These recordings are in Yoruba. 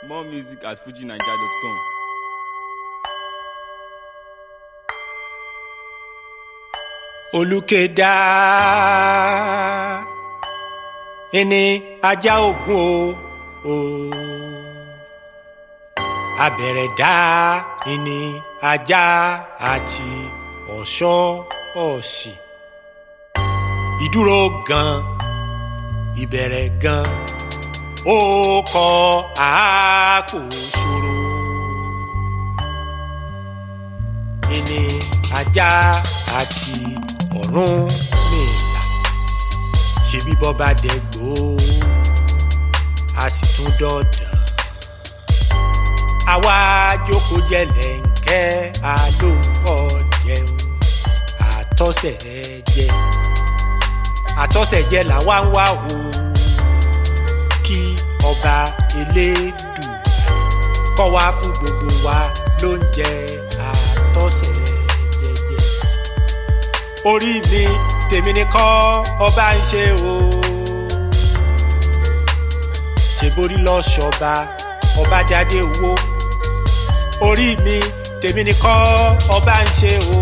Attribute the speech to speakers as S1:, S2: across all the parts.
S1: More music at fujinaija.com.
S2: olùkèdá ẹni ajá ògùn o o abẹ̀rẹ̀dá ẹni ajá àti ọ̀ṣọ́ ọ̀sì ìdúró gan ìbẹ̀rẹ̀ gan ó kọ àákò ṣòro ẹni ajá àti ọ̀run mìlá ṣebí bọ́ba dẹ́gbò a sì tún dọ̀dàn àwa jókòó jẹlẹ̀ǹkẹ́ alóńkọ́ jẹun àtọ́sẹ̀ jẹ àtọ́sẹ̀ jẹ làwa ń wá o kí ọba elédùn kọ́ wa fún gbogbo wa lóúnjẹ àtọ́sẹ̀ jẹjẹ orí mi tèmi ni kọ́ ọba ń ṣe o ṣèborí lọ ṣọba ọba dádé owó orí mi tèmi ni kọ́ ọba ń ṣe o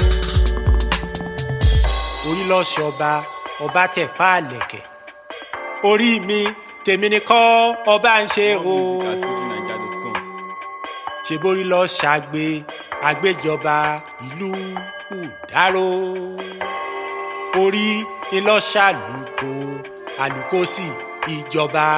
S2: orí lọ ṣọba ọba tẹ̀ páàlẹ̀kẹ̀ orí mi tèmi ni kọ́ ọba ń ṣe o
S1: More music at fujinaija.com.
S2: ṣèborí lọ ṣàgbé àgbéjọba ìlú ùdáró orí ìlọṣàlùkò àlùkò sí ìjọba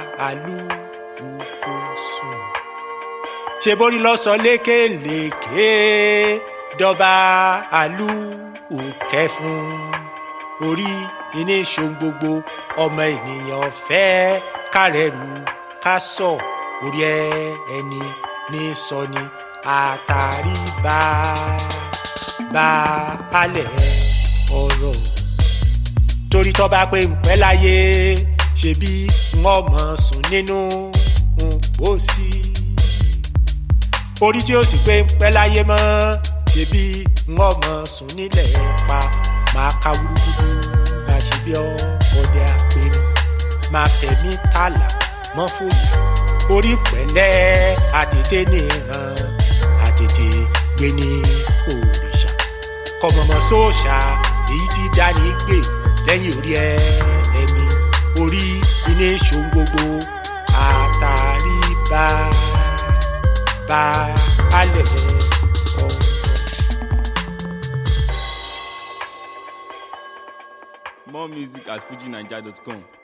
S2: àlùkò sùn ṣèborí lọ sọ lékèlékè dọba àlùkẹ́ fún orí iní ṣohun gbogbo ọmọ ènìyàn fẹ́ kárẹ̀rù ká sọ orí ẹ ẹni ní sọ ni àtàrí bá bá alẹ̀ ọ̀rọ̀ torí tọ́ bá pé ńpẹ́ láyé ṣebí wọ́n mọ̀ sùn nínú pósí orí tí ó sì pé ńpẹ́ láyé mọ́ ṣebí wọ́n mọ̀ sùn nílẹ̀ pa máa ka wúrúwúrú máa ṣe bí ọdẹ àpérò máa fẹ̀mí tààlà mọ́ fòyà orí pẹ̀lẹ́ àtètè nìran àtètè gbé ní òrìṣà kọmọmọ sóòṣà èyí tí dání gbè lẹ́yìn orí ẹ ẹni orí iná ìṣòwò gbogbo àtàrí bá bá alẹ̀ ọ̀rọ̀.
S1: More music at fujinaija.com.